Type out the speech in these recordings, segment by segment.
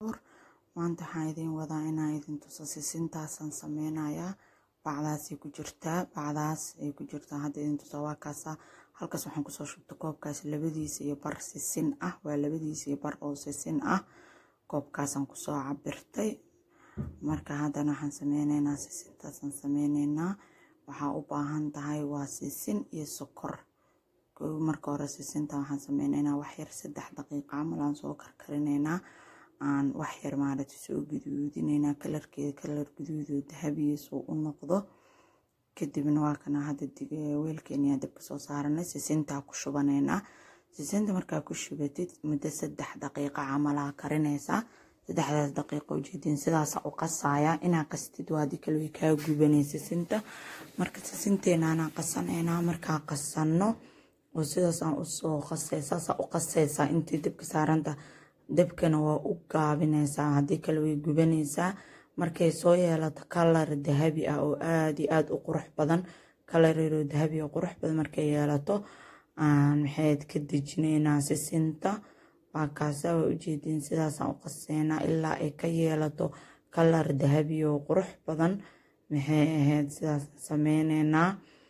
maanta waxaan idiin wadaa inaan idin tuso sisintaasaan sameynayaa bacdaasay ku jirtaa bacdaas ay ku jirtaa hadda idin tusaa waa kaasa halkaas waxaan kusoo shubta koobkaas labadiisa iyo bar sisin ah waa labadiisa iyo bar oo sisin ah koobkaasaan kusoo cabirtay marka haddana waxaan sameyneynaa sisintaasaan sameyneynaa waxaa u baahan tahay waa sisin iyo sokor marka hore sisinta waxaan sameyneynaa waxyar saddex daqiiqa camal aan soo karkarineynaa aan waxyar maaragta soo guduudineynaa kalarkeeda kalar guduudoo dahabiya soo u noqdo kadibna waa kana hadda weelkeeniyaa dabka soo saaranay sisintaa ku shubaneynaa sisinta markaa ku shubatid muddo saddex daqiiqa camalaa karinaysaa saddexdaas daqiiqa ujeedin sidaasa u qasaaya inaa qastid waa haddii kale way kaa gubanay sisinta marka sisinteenaanaa qasaneynaa markaa qasanno oo sidaasaan usoo qasay saasaa u qasaysaa intii dabka saaranta dabkana waa u gaabinaysaa haddii kale way gubanaysaa markay soo yeelato kalar dahabi ah oo aada iyo aada u qurux badan kalareroo dahabi oo qurux badan markay yeelato maxayd ka dejineynaa sisinta waa kaasa waa ujeediin sidaasaan u qaseynaa ilaa ay ka yeelato kalar dahabi oo qurux badan maxay ahayd sidaas sameyneynaa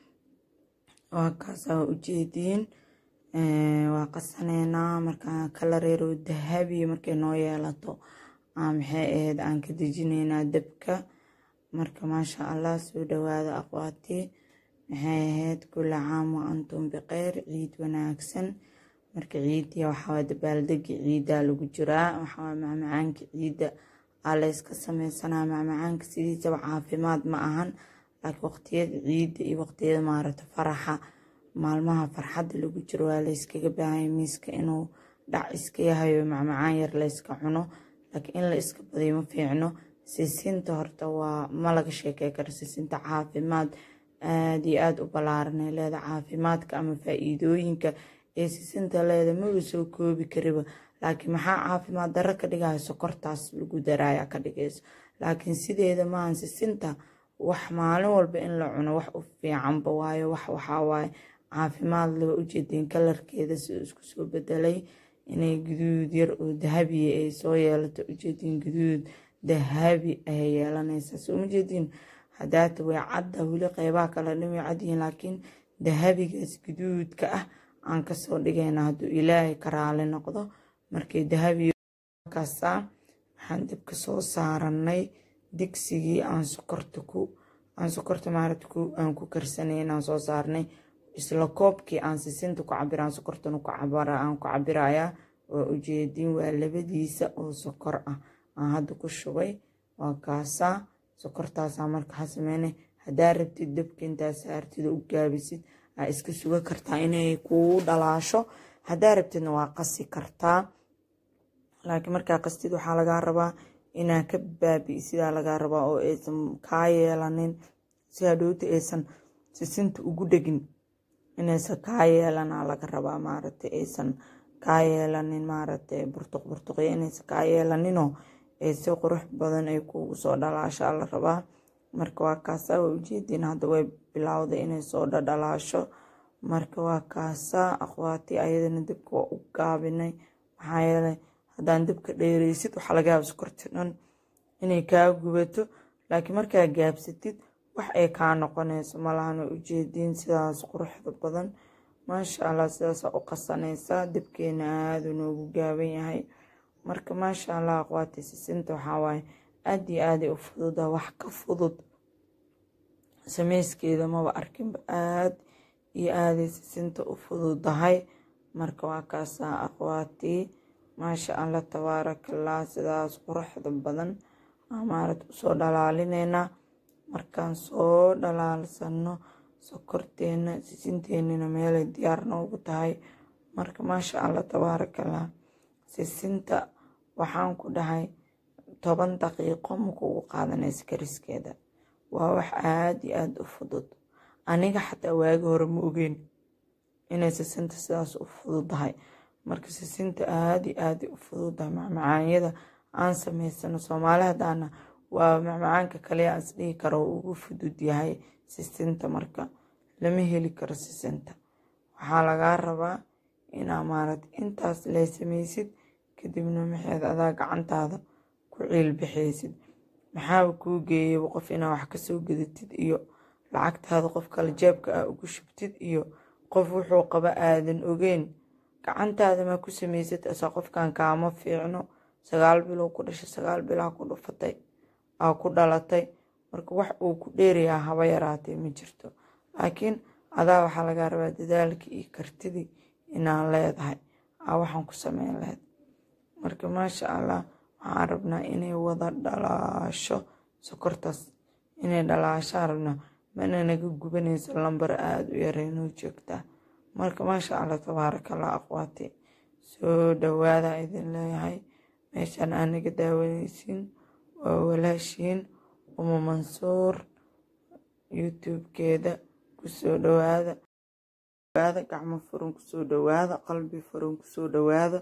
waa kaasa waa ujeediin waa qasaneynaa markaa kalareeroo dahabi markay noo yeelato maxay ahayd aan ka dejineynaa dabka marka maasha allah soo dhawaada aqwaati maxay ahayd kula caam wa antum biqeyr ciid wanaagsan marka ciidiya waxaa dabaaldegi ciidaa lagu jiraa waxaa macmacaanka ciidda aa layska sameysanaa macmacaanka sidiisaba caafimaad ma ahan laakiin waqtiyada ciidda iyo waqtiyada maaragta faraxa maalmaha farxadda lagu jiro waa layskaga baahanya miiska inuu dhac iska yahay oo macmacaan yar layska cuno laakiin in la iska badiyo ma fiicno sisinta horta waa ma laga sheekey karo sisinta caafimaad aada iyo aada u ballaaranay leeda caafimaadka ama faa-iidooyinka ee sisinta leeda maba soo koobi kariba laakiin maxaa caafimaad darro ka dhigaya sokortaas lagu daraaya ka dhigayso laakiin sideeda maahan sisinta wax maalin walba in la cuno wax u fiicanba waayo wax waxaa waaye caafimaad loo ujeedeen kalarkeeda si isku soo bedelay inay guduud yar oo dahabiya ay soo yeelato ujeediin guduud dahabi ayay yeelanaysaa soo ma jeediin hadaata way cadda weli qeybaha kale dhan way cadyihiin laakiin dahabigaas guduudka ah aan kasoo dhigayna hadduu ilaahay ka raali noqdo markay dahabiyakaasaa waxaan dabka soo saaranay digsigii aan sokorta ku aan sokorta maaragta ku aan ku karsanay aan soo saarnay isla koobkii aan sisinta ku cabira aan sokortana ku cabara aan ku cabirayaa waa ujeedin waa labadiisa oo sokor ah aan hadda ku shubay waa kaasaa sokortaasaa marka ha sameynay haddaa rabtid dabka intaa saartid oo u gaabisid aa iska suga kartaa inay kuu dhalaasho haddaa rabtidna waa qasi kartaa laakiin markaa qastid waxaa lagaa rabaa inaa ka baabi sidaa lagaa rabaa oo aysan kaa yeelanin si hadhowta aysan sisinta ugu dhegin inaysan kaa yeelanaa laga rabaa maaragta aysan kaa yeelanin maaragta burtuq burtuqyo inaysan kaa yeelaninoo ay si qurux badan ay kugu soo dhalaashaa la rabaa marka waa kaasaa waa ujeediin hadda way bilowday inay soo dhadhalaasho marka waa kaasaa aqwaati ayadana dabka waa u gaabinay maxaa yeelay haddaan dabka dheereysid waxaa laga yaaba sokorti dhan inay kaa gubato laakiin markaa gaabsatid wax ay kaa noqonayso malahana ujeediin sidaas quruxda badan maasha allah sidaasaa u qasanaysaa dabkeena aada noogu gaaban yahay marka maasha allah aqwaati sisinta waxaa waaye aada iyo aaday u fududa wax ka fudud sameyskeeda maba arkinba aada iyo aaday sisinta u fududahay marka waa kaasaa aqwaatii maasha allah tabaarakallah sidaas quruxda badan maarad usoo dhalaalinaynaa markaan soo dhalaalsano sokorteena sisinteenina meelay diyaar noogu tahay marka maasha allah tabaarakallah sisinta waxaan ku dhahay toban daqiiqo makuugu qaadanaysa kariskeeda waa wax aada iyo aada u fudud aniga xataa waagi hore ma ogeyn inay sisinta sidaas u fududahay marka sisinta aada iyo aada u fududahay macmacaanyada aan sameysano soomaali hadaana waa macmacaanka kale aan isdhihi karo ugu fudud yahay sisinta marka lama heli karo sisinta waxaa lagaa rabaa inaa maarad intaas lee sameysid kadibna maxeed adaa gacantaada ku ciilbixaysid maxaaba kuu geeyaba qof inaa wax kasoo gadatid iyo lacagtaada qof kale jeebka aa ugu shubtid iyo qof wuxuu qaba aadan ogeyn gacantaada maa ku samaysad asaa qofkan kaama fiicno sagaal bilow ku dhashay sagaal bilaa ku dhufatay aa ku dhalatay marka wax uu ku dheerayaa haba yaraatee ma jirto laakiin adaa waxaa lagaa rabaa dadaalkii iyo kartidii inaa leedahay aa waxaan ku sameyn lahayd marka maasha allah waxaan rabnaa inay wada dhalaasho sokortaas inay dhalaashaan rabnaa mana naga gubanaysa lambar aada u yareynoo joogtaa marka maasha allah tabaarakallah aqwaati soo dhawaada idin leeyahay meeshaan aa naga daawanaysiin waa walaashiin uma mansuur youtube-keeda kusoo dhawaada dhawaada gacmo furan kusoo dhawaada qalbi furan kusoo dhawaada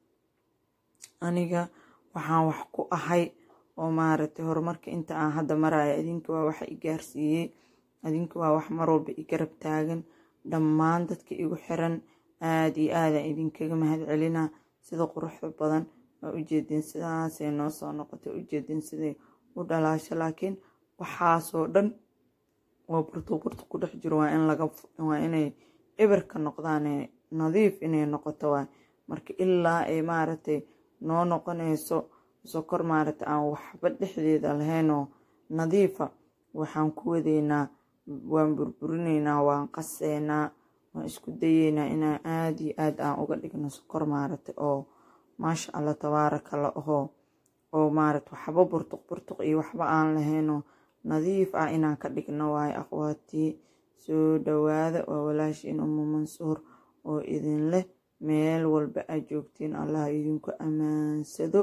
aniga waxaan wax ku ahay oo maaragtay horumarka inta aan hadda maraya idinka waa waxa i gaarsiiyey idinka waa wax mar walba i garab taagan dhammaan dadka igu xiran aada iyo aada idinkaga mahad celinaa sida quruxda badan waa ujeedin sidaasay noo soo noqotay ujeedin siday u dhalaasho laakiin waxaasoo dhan oo burtuqurtu ku dhex jiro waa in laga waa inay ibirka noqdaan nadiif inay noqoto waay marka ilaa ay maaragtay noo noqonayso sokor maaragtay aan waxba dhexdeeda lahaynoo nadiifa waxaan ku wadeynaa waan burburinaynaa waan qaseynaa waan isku dayeynaa inaan aada iyo aad aan uga dhigno sokor maaragtay oo maasha allah tabaaraka la ahoo oo maaragta waxba burtuq burtuq iyo waxba aan lahaynoo nadiif ah inaan ka dhigno waayo aqwaatii soo dhawaada waa walaashiin umu mansuur oo idin leh meel walba aad joogtiin allah idinku ammaansado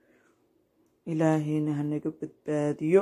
ilaahayna hanaga badbaadiyo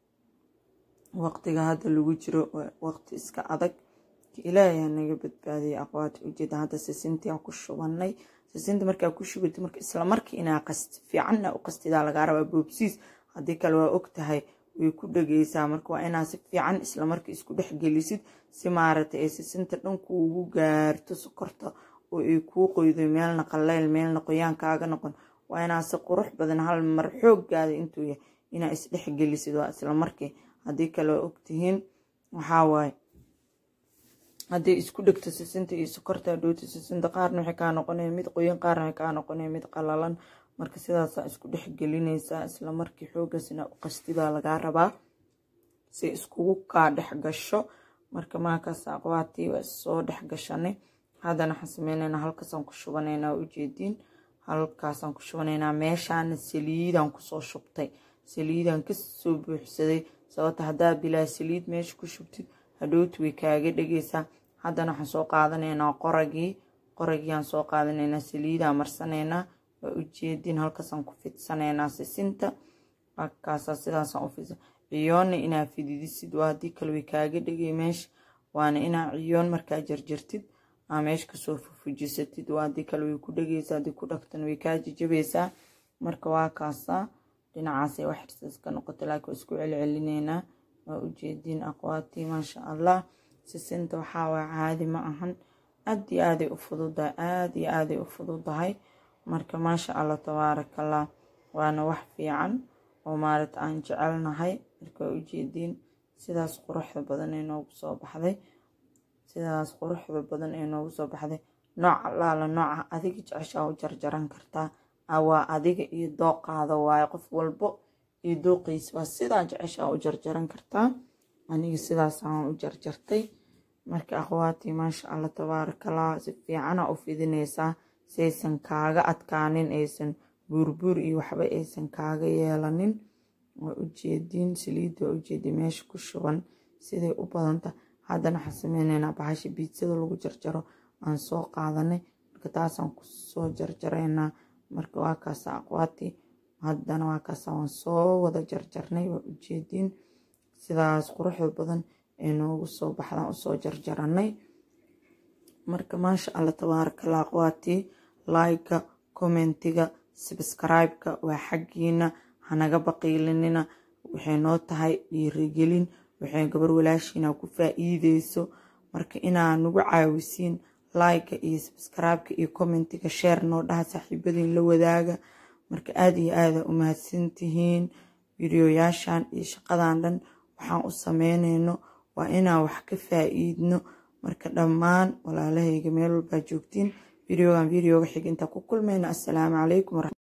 waqtiga hadda lagu jiro waqti iska adag ilaahay hanaga badbaadiyo aqwaati ujeeda hadda sisintii aan ku shubanay sisinta markaa ku shubatid marka isla markii inaa qasti fiicanna u qastidaa lagaa rabaa boobsiis haddii kale waa og tahay way ku dhegeysaa marka waa inaa si fiican isla markii isku dhex gelisid si maaragtay ay sisinta dhan kuugu gaarto sokorta oo ay kuu qoydo meelna qallayl meelna qoyaan kaaga noqon waa inaa si qurux badan hal mar xooggaada intuu yahay inaa isdhex gelisid waa isla markii haddii kale waa ogtihiin waxaa waaye hadday isku dhegto sisinta iyo sokorta dhowta sisinta qaarna waxay kaa noqonaya mid qoyan qaarna waxay kaa noqonaya mid qalalan marka sidaasaa isku dhex gelinaysaa isla markii xoogaasina u qastidaa lagaa rabaa si iskugu kaa dhex gasho marka maakaas aqwaatii waa soo dhex gashanay haddana waxaan sameynaynaa halkaasaan ku shubanaynaa ujeediin halkaasaan ku shubanaynaa meeshaana saliidaan kusoo shubtay saliidaan kasoo buuxsaday sababta haddaa bilaa saliid meesha ku shubtid hadhowti way kaaga dhegeysaa haddana waxaan soo qaadanaynaa qoragii qoragiiaan soo qaadanaynaa saliidaan marsanaynaa waa ujeedin halkaasaan ku fidsanaynaa sisinta halkaasaa sidaasaan u fidsa ciyoonna inaa fididisid waa haddii kale way kaaga dhegay meesha waana inaa ciyoon markaa jarjartid aa meesha kasoo fufujisatid waa haddii kale way ku dhegeysaa haddii ku dhagtan way kaa jajabaysaa marka waa kaasaa dhinacaasay wax xirsaas ka noqota laakiin waa isku celcelineynaa waa ujeediin aqwaatii maasha allah sisinta waxaa waa caadi ma ahan aad iyo aaday u fududahay aad iyo aaday u fududahay marka maasha allah tabaarakallah waana wax fiican oo maaragta aan jecelnahay marka waa ujeediin sidaas quruxda badan ee noogu soo baxday sidaas quruxda badan ee noogu soo baxday nooc allaala nooca adiga jeceshaa u jarjaran kartaa waa adiga iyo dooqaada waaye qof walbo iyo dooqiisa waa sidaa jeceshaa u jarjaran kartaa aniga sidaasaan u jarjartay marka akhwaatii maasha allah tabaarakallah si fiicana u fidinaysaa saysan kaaga adkaanin aysan buurbuur iyo waxba aysan kaaga yeelanin waa ujeediin saliidda waa ujeedi meesha ku shuban siday u badanta haddana waxaan sameyneynaa bahasha biidsada lagu jarjaro aan soo qaadanay marka taasaan kusoo jarjaraynaa marka waa kaasa aqwaatii haddana waa kaasa waan soo wada jarjarnay waa ujeediin sidaas quruxda badan ee noogu soo baxdaan usoo jarjaranay marka maasha allah tabaarakallah aqwaatii laayga commentiga sabscribe-ka waa xaggiina hanaga baqiilinina waxay noo tahay dhiirigelin waxay gabar walaashiina ku faa-iideyso marka inaa nagu caawisiin laayga iyo sabscribe-ka iyo commentiga sheer noo dhaha saaxiibadiin la wadaaga marka aada iyo aada u mahadsantihiin fideoyaashan iyo shaqadan dhan waxaan u sameynayno waa inaan wax ka faa-iidno marka dhammaan walaalahayga meel walbaa joogtiin videogan videoga xig intaa ku kulmayna assalaamu calaykum